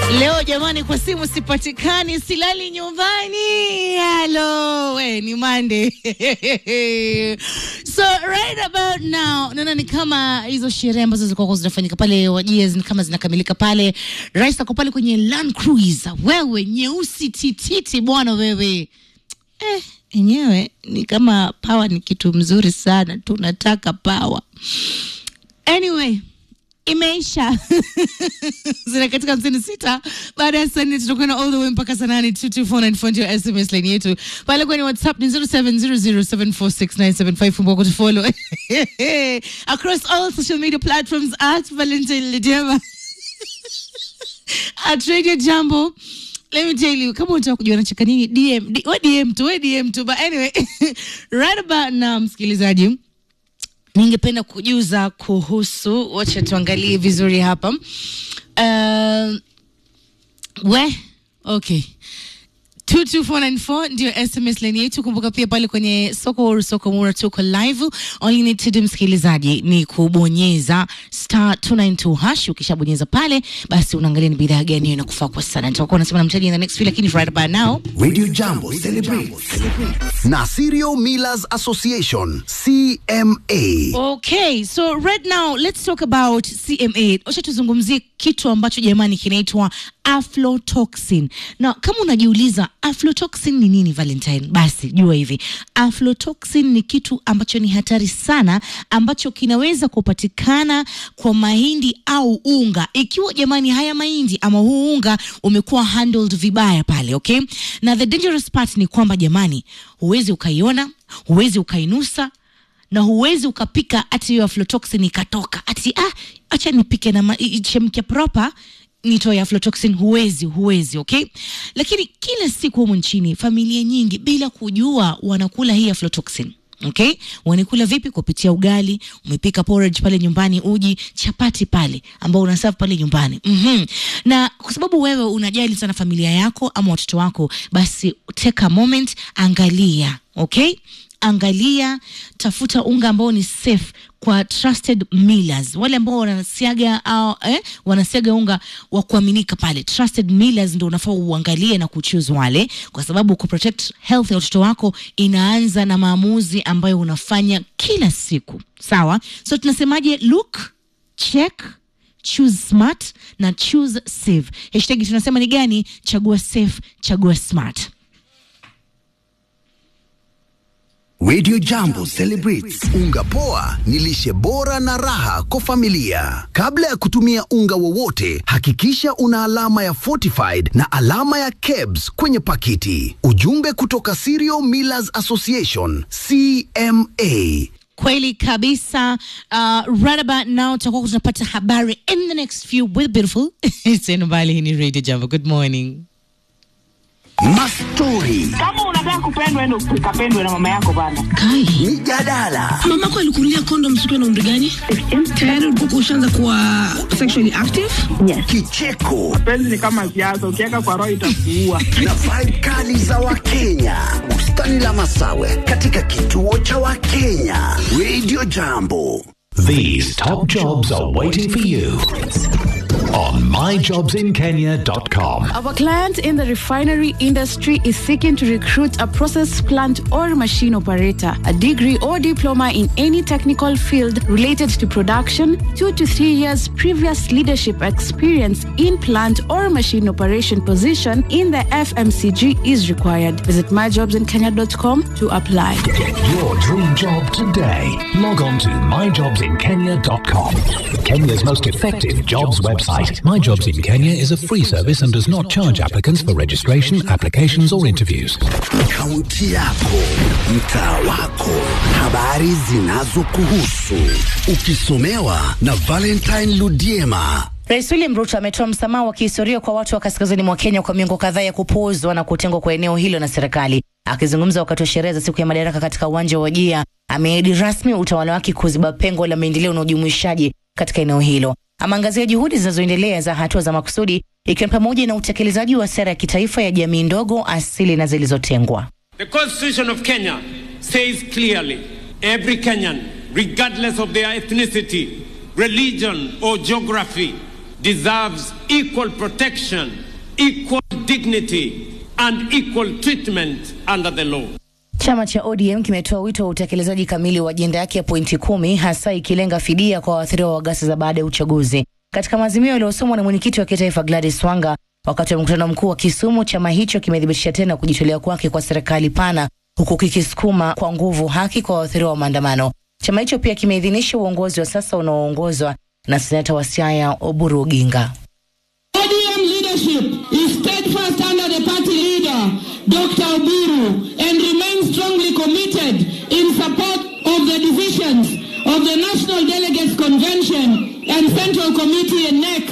Leo jamani, kwa simu sipatikani, silali nyumbani. Halo, we ni Monday. so right about now naona ni kama hizo sherehe ambazo zilikuwa zinafanyika pale wajia ni kama zinakamilika pale. Rais ako pale kwenye Land Cruiser, wewe nyeusi tititi bwana wewe eh, enyewe ni kama power ni kitu mzuri sana, tunataka power. Anyway, imeisha zina katika hamsini sita baada ya saa nne tutakwenda all the way mpaka saa nane two two four nine four ndio sms line yetu pale kwenye whatsapp ni zero seven zero zero seven four six nine seven five kumbuka kutufollow across all social media platforms at valentine lidema at radio jambo let me tell you kama unataka kujua nacheka nini dm D, we dm tu we dm tu but anyway right about now msikilizaji ningependa kujuza kuhusu wacha tuangalie vizuri hapa uh, we okay 22494 ndio sms line yetu kumbuka pia pale kwenye soko huru soko mura tuko live all you need to do msikilizaji ni kubonyeza star 292 hash ukishabonyeza pale basi unaangalia ni bidhaa gani hiyo inakufaa kwa sana nitakuwa nasema na mtaji in the next few lakini right about now Radio Jambo celebrates na Serial Millers Association CMA. Okay, so right now let's talk about CMA. Wacha tuzungumzie kitu ambacho jamani kinaitwa aflatoxin. Na kama unajiuliza aflatoxin ni nini Valentine, basi jua hivi. Aflatoxin ni kitu ambacho ni hatari sana ambacho kinaweza kupatikana kwa mahindi au unga. Ikiwa jamani haya mahindi ama huu unga umekuwa handled vibaya pale, okay? Na the dangerous part ni kwamba jamani, huwezi ukaiona, huwezi ukainusa na huwezi ukapika ati hiyo aflatoxin ikatoka ati ah, acha nipike na ma- i- ichemke proper nitoe aflatoxin huwezi huwezi okay lakini kila siku humu nchini familia nyingi bila kujua wanakula hii aflatoxin okay wanakula vipi kupitia ugali umepika porridge pale nyumbani uji chapati pale ambao unaserve pale nyumbani mm-hmm. na kwa sababu wewe unajali sana familia yako ama watoto wako basi take a moment angalia okay angalia tafuta unga ambao ni safe kwa trusted millers wale ambao wanasiaga au eh, wanasiaga unga wa kuaminika pale trusted millers ndio unafaa uangalie na kuchoose wale kwa sababu kuprotect health ya watoto wako inaanza na maamuzi ambayo unafanya kila siku sawa so tunasemaje look check choose smart na choose safe hashtag tunasema ni gani chagua safe chagua smart Radio Jambo celebrates unga poa ni lishe bora na raha kwa familia. Kabla ya kutumia unga wowote, hakikisha una alama ya fortified na alama ya KEBS kwenye pakiti. Ujumbe kutoka Cereal Millers Association CMA. kweli kabisa uh, right about now tutakuwa tunapata habari in the next few with beautiful tena mbali hii ni radio jambo good morning Mastori, kama unataka kupendwa endo ukapendwe na mama yako bana kai mijadala, mamako alikunulia kondom siku na umri gani tayari ulikuwa ushaanza kuwa sexually active kicheko penzi ni kama siasa ukiweka kwa roho itakuua na vibe kali za Wakenya. Bustani la Masawe katika kituo cha Wakenya. Radio Jambo. These top jobs are waiting for you on myjobsinkenya.com. Our client in the refinery industry is seeking to recruit a process plant or machine operator, a degree or diploma in any technical field related to production, two to three years previous leadership experience in plant or machine operation position in the FMCG is required. Visit myjobsinkenya.com to apply. Get your dream job today. Log on to myjobsinkenya.com. Kenya's most effective jobs website. My Jobs in Kenya is a free service and does not charge applicants for registration, applications, or interviews. Kaunti yako, mtaa wako, habari zinazokuhusu, ukisomewa na Valentine Ludiema. Rais William Ruto ametoa msamaha wa kihistoria kwa watu wa kaskazini mwa Kenya kwa miongo kadhaa ya kupuuzwa na kutengwa kwa eneo hilo na serikali. Akizungumza wakati wa sherehe za siku ya madaraka katika uwanja wa Wajia, ameahidi rasmi utawala wake kuziba pengo la maendeleo na ujumuishaji katika eneo hilo. Ameangazia juhudi zinazoendelea za hatua za makusudi, ikiwa ni pamoja na utekelezaji wa sera ya kitaifa ya jamii ndogo, asili na zilizotengwa. The Constitution of Kenya says clearly every Kenyan, regardless of their ethnicity, religion, or geography, deserves equal protection, equal dignity, and equal treatment under the law. Chama cha ODM kimetoa wito wa utekelezaji kamili wa ajenda yake ya pointi kumi hasa ikilenga fidia kwa waathiriwa wa ghasia za baada ya uchaguzi. Katika maazimio yaliyosomwa na mwenyekiti wa kitaifa Gladys Wanga wakati wa mkutano mkuu wa Kisumu, chama hicho kimethibitisha tena kujitolea kwake kwa serikali pana huku kikisukuma kwa nguvu haki kwa waathiriwa wa maandamano. Chama hicho pia kimeidhinisha uongozi wa sasa unaoongozwa na seneta wa Siaya Oburu Oginga. ODM leadership is steadfast under the party leader, Dr. Oburu, and remains strongly committed in support of the decisions of the National Delegates Convention and Central Committee and NEC.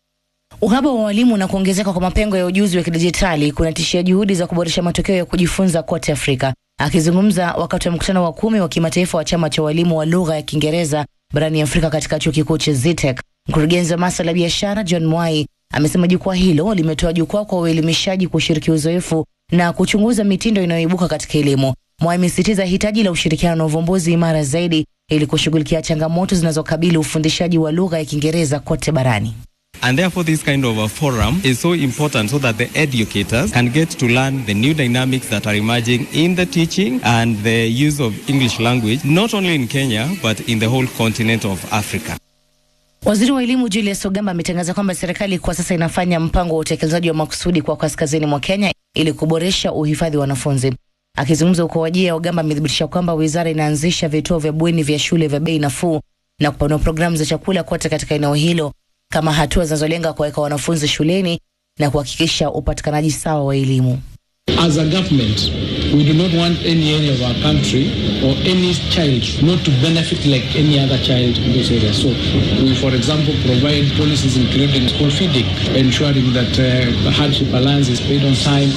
Uhaba wa walimu na kuongezeka kwa mapengo ya ujuzi wa kidijitali kunatishia juhudi za kuboresha matokeo ya kujifunza kote Afrika. Akizungumza wakati wa mkutano wa kumi wa kimataifa wa chama cha walimu wa lugha ya Kiingereza barani Afrika katika chuo kikuu cha ZITEC, mkurugenzi wa masuala ya biashara John Mwai amesema jukwaa hilo limetoa jukwaa kwa uelimishaji kushiriki uzoefu na kuchunguza mitindo inayoibuka katika elimu. Mwai amesisitiza hitaji la ushirikiano na uvumbuzi imara zaidi ili kushughulikia changamoto zinazokabili ufundishaji wa lugha ya Kiingereza kote barani. And therefore, this kind of a forum is so important so that the educators can get to learn the new dynamics that are emerging in the teaching and the use of English language, not only in Kenya, but in the whole continent of Africa. Waziri wa elimu Julius Ogamba ametangaza kwamba serikali kwa sasa inafanya mpango wa utekelezaji wa makusudi kwa kaskazini mwa Kenya ili kuboresha uhifadhi wa wanafunzi. Akizungumza huko Wajia, Ogamba amethibitisha kwamba wizara inaanzisha vituo vya bweni vya shule vya bei nafuu na kupanua programu za chakula kote katika eneo hilo kama hatua zinazolenga kuwaweka wanafunzi shuleni na kuhakikisha upatikanaji sawa wa elimu. As a government, we do not want any area of our country or any child not to benefit like any other child in this area. So we, for example, provide policies including school feeding, ensuring that uh, hardship allowance is paid on time.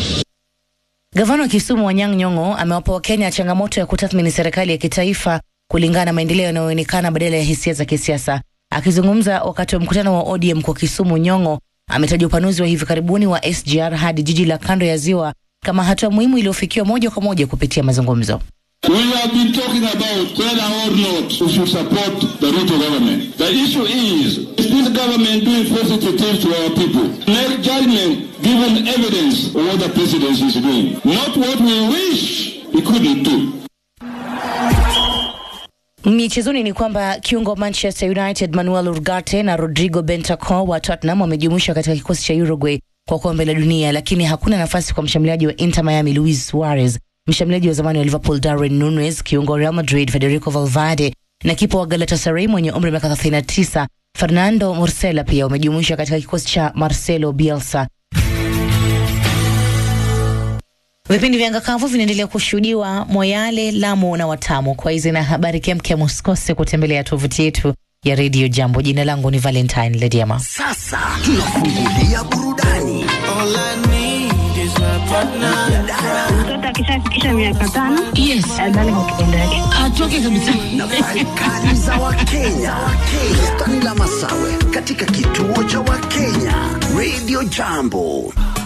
Gavana wa Kisumu Wanyang' Nyong'o amewapa Wakenya changamoto ya kutathmini serikali ya kitaifa kulingana na maendeleo yanayoonekana badala ya hisia za kisiasa. Akizungumza wakati wa mkutano wa ODM kwa Kisumu, Nyong'o ametaja upanuzi wa hivi karibuni wa SGR hadi jiji la kando ya ziwa kama hatua muhimu iliyofikiwa moja kwa moja kupitia mazungumzo. We have been talking about whether or not we should support the Ruto government. The issue is, is this government doing positive things to our people? Make judgment given evidence of what the president is doing, not what we wish he couldn't do. Michezoni ni kwamba kiungo wa Manchester United Manuel Ugarte na Rodrigo Bentancur wa Tottenham wamejumuishwa katika kikosi cha Uruguay kwa kombe la dunia, lakini hakuna nafasi kwa mshambuliaji wa Inter Miami Luis Suarez, mshambuliaji wa zamani wa Liverpool Darwin Nunez, kiungo wa Real Madrid Federico Valverde na kipa wa Galatasaray mwenye umri wa miaka 39 Fernando Mursela pia wamejumuishwa katika kikosi cha Marcelo Bielsa. Vipindi vya ngakavu vinaendelea kushuhudiwa Moyale, Lamu na Watamu. Kwa hizi na habari kemkem, usikose kutembelea tovuti yetu ya redio Jambo. Jina langu ni Valentine Lediama. Sasa tunafungulia burudani. Mtoto akishafikisha miaka tano Yes. adhani kwa kitendo yake. Atoke kabisa. Nafasi kali za Wakenya. Wakenya. Stani la Masawe katika kituo cha Wakenya Radio Jambo.